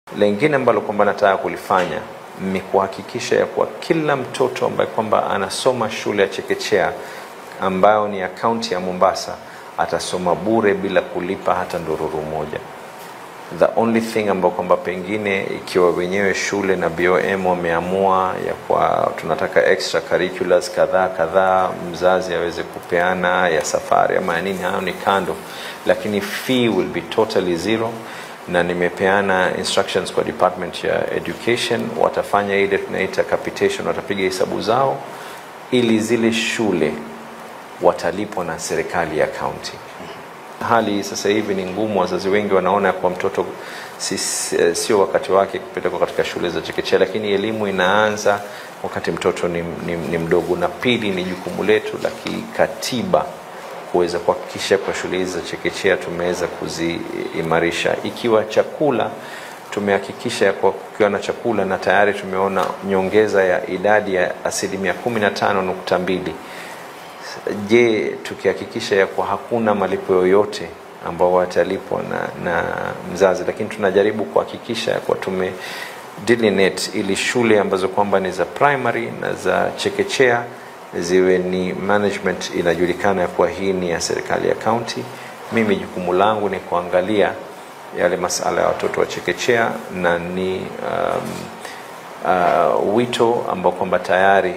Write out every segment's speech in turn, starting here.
Lengine ambalo kwamba nataka kulifanya ni kuhakikisha ya kuwa kila mtoto ambaye kwamba anasoma shule ya chekechea ambayo ni ya kaunti ya Mombasa atasoma bure bila kulipa hata ndururu moja. The only thing ambayo kwamba pengine ikiwa wenyewe shule na BOM wameamua ya kwa tunataka extra curriculars kadhaa kadhaa, mzazi aweze kupeana ya safari ama ya nini, hayo ni kando, lakini fee will be totally zero na nimepeana instructions kwa department ya education, watafanya ile tunaita capitation, watapiga hesabu zao ili zile shule watalipwa na serikali ya kaunti. Hali sasa hivi ni ngumu, wazazi wengi wanaona kwa mtoto si, sio wakati wake kupelekwa katika shule za chekechea, lakini elimu inaanza wakati mtoto ni, ni, ni mdogo, na pili ni jukumu letu la kikatiba kuweza kuhakikisha kwa shule hizi za chekechea tumeweza kuziimarisha. Ikiwa chakula tumehakikisha kwa kukiwa na chakula na tayari tumeona nyongeza ya idadi ya asilimia kumi na tano nukta mbili. Je, tukihakikisha ya kwa hakuna malipo yoyote ambao watalipwa na, na mzazi, lakini tunajaribu kuhakikisha ya kwa tume delineate ili shule ambazo kwamba ni za primary na za chekechea ziwe ni management inajulikana ya kuwa hii ni ya serikali ya kaunti. Mimi jukumu langu ni kuangalia yale masala ya watoto wa chekechea na ni um, uh, wito ambao kwamba tayari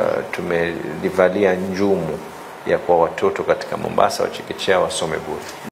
tumelivalia uh, njumu ya kwa watoto katika Mombasa wa chekechea wasome bure.